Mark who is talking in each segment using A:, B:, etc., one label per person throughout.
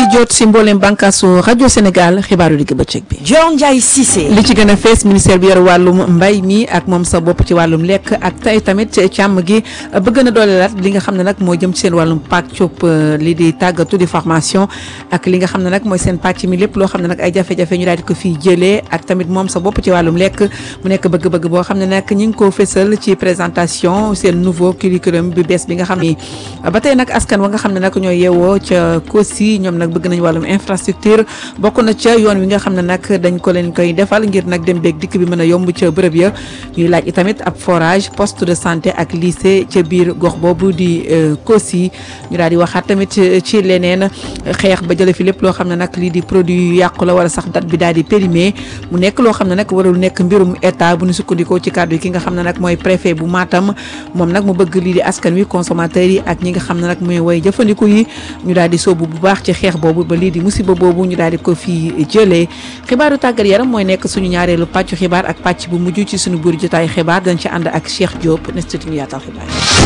A: jot si mboolem bànkaasu rajo Sénégal xibaaru digg bëccëg bi.
B: Dior Ndiaye Cissé.
A: li ci gën a fees ministère bi yor wàllum mbay mi ak moom sa bopp ci wàllum lekk ak tey tamit càmm gi bëgg na dooleelaat li nga xam ne nag moo jëm ci seen wàllum pàccub li di tàggatu di formation ak li nga xam ne nag mooy seen pàcc mi lépp loo xam ne nag ay jafe-jafe ñu daal di ko fii jëlee ak tamit moom sa bopp ci wàllum lekk mu nekk bëgg-bëgg boo xam ne nag ñi ngi ko fésal ci présentation seen nouveau curriculum bi bees bi nga xam ne ba tey nag askan wa nga xam ne nag ñooy yeewoo ca Kosi ñoom nag bëgg nañ wàllum infrastructure bokk na ca yoon wi nga xam ne nag dañ ko leen koy defal ngir nag dem beeg dikk bi mën a yomb ca bërëb ya ñuy laaj itamit ab forage poste de santé ak lycée ca biir gox boobu di Kosi ñu daal di waxaat tamit ci leneen xeex ba jële fi lépp loo xam ne nag lii di produit yu yàqu la wala sax date bi daal di périmé mu nekk loo xam ne nag warul nekk mbirum état bu ñu sukkandikoo ci kàddu yi ki nga xam ne nag mooy préfet bu Matam moom nag mu bëgg lii di askan wi consommateurs yi ak ñi nga xam ne nag mooy way jëfandiku yi ñu daal di soobu bu baax ci xeex boobu ba lii di musiba boobu ñu daal di ko fii jëlee xibaaru tàggat yaram mooy nekk suñu ñaareelu pàccu xibaar ak pàcc bu mujj ci suñu buur jotaay xibaar dañ ci ànd ak Cheikh Diop nes tuuti ñu yaatal xibaar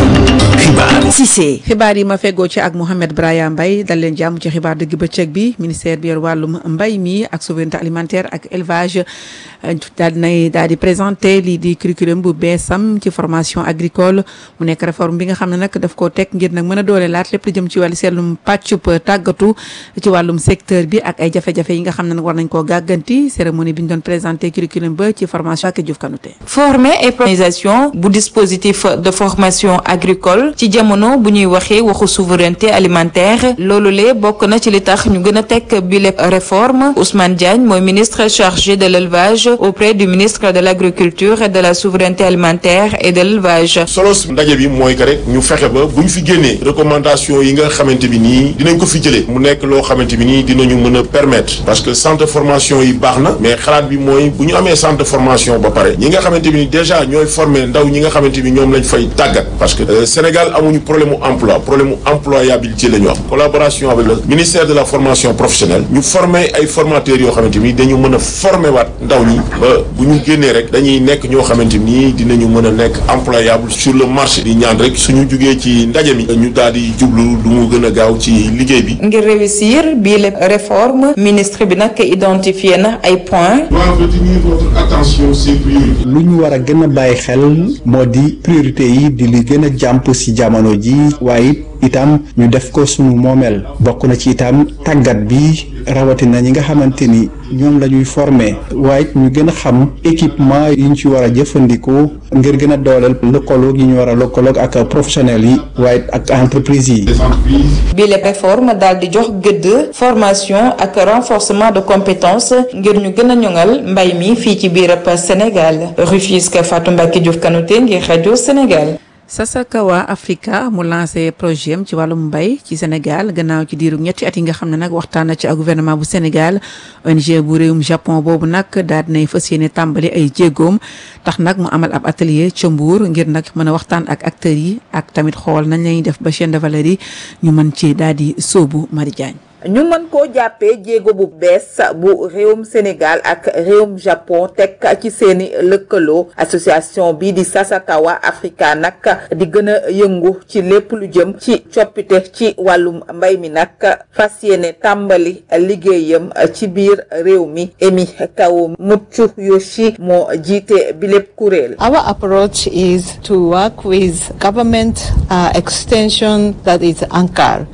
C: xibaar
B: Cissé.
A: xibaar yi ma feggoo ci ak Mouhamed Braya Mbaye dal leen jàmm ci xibaar dëgg bëccëg bi ministère bi yor wàllum mbay mi ak souveraineté alimentaire ak élevage daal dinay daal di présenté lii di curriculum bu beesam ci formation agricole mu nekk réforme bi nga xam ne nag daf koo teg ngir nag mën a doole laat lépp lu jëm ci wàllu seetlum pàccub tàggatu ci wàllum secteur bi ak ay jafe-jafe yi nga xam ne nag war nañ koo gàgganti cérémonie bi ñu doon présenté curriculum ba ci formation ak Diouf Kanouté
D: former et organisation bu dispositif de formation agricole ci jamono bu ñuy waxee waxu souveraineté alimentaire loolu lee bokk na ci li tax ñu gën a teg bi lépp réforme Ousmane Diagne mooy ministre chargé de l'élevage auprès du ministre de l'agriculture et de la souveraineté alimentaire et de l'élevage
E: solos ndaje bi mooy que rek ñu fexe ba bu ñu fi génnee recommandation yi nga xamante bi nii dinañ ko fi jëlee mu nekk loo xamante bi nii dinañu mën a permettre parce que centre de formation yi baax na mais xalaat bi mooy bu ñu amee centre de formation ba pare ñi nga xamante bi ni déjà ñooy former ndaw ñi nga xamante bi ñoom lañ fay tàggat parce que Sénégal amuñu problème mu emploi problème mu employabilité la ñu am collaboration avec le ministère de la formation professionnelle ñu former ay formateurs yoo xamante ni dañu mën a former waat ndaw ñi ba bu ñu génnee rek dañuy nekk ñoo xamante ni dinañu mën a nekk employable sur le marché di ñaan rek suñu jugee ci ndaje mi ñu daal di jublu lu mu gën a gaaw ci liggéey bi.
D: ngir réussir bii lépp réforme ministre bi nag identifié na ay points.
E: doit retenir votre attention ces priorités.
F: lu ñu war a gën a bàyyi xel moo di priorité yi di li gën a jàmp ci jamono ji waaye itam ñu def ko suñu moomeel bokk na ci itam tàggat bi rawatina ñi nga xamante ni ñoom la ñuy former waaye ñu gën a xam équipement yi ñu ci war a jëfandikoo ngir gën a dooleel lëkkaloog yi ñu war a lëkkaloog ak professionnels yi waaye ak entreprise yi.
E: des entreprises.
D: bii lépp réforme daal di jox gëdd formation ak renforcement de compétences ngir ñu gën a ñoŋal mbay mi fii ci biir Sénégal Rufisque Fatou Mbacke Diouf Kanouté ngir rajo Sénégal.
A: Sasakawa Africa mu lancé projet am ci wàllum mbay ci Sénégal gannaaw ci diiru ñetti at yi nga xam ne nag waxtaan na ci ak gouvernement bu Sénégal ONG bu réewum Japon boobu nag daal dinay fas yéene tàmbali ay jéegoom tax nag mu amal ab atelier ca Mbour ngir nag mën a waxtaan ak acteurs yi ak tamit xool nañ lañuy def ba chaîne de valeur yi ñu mën ci daal di sóobu Mari Diagne
G: ñu mën koo jàppee jéego bu bees bu réewum Sénégal ak réewum Japon teg ci seeni lëkkaloo association bi di Sasakawa Africa nag di gën a yëngu ci lépp lu jëm ci coppite ci wàllum mbay mi nag fas yéene tàmbali liggéeyam ci biir réew mi Emi Kawo Mutsu Yoshi moo jiite bi lépp kuréel.
H: Our approach is to work with government uh, extension that is ANCAR.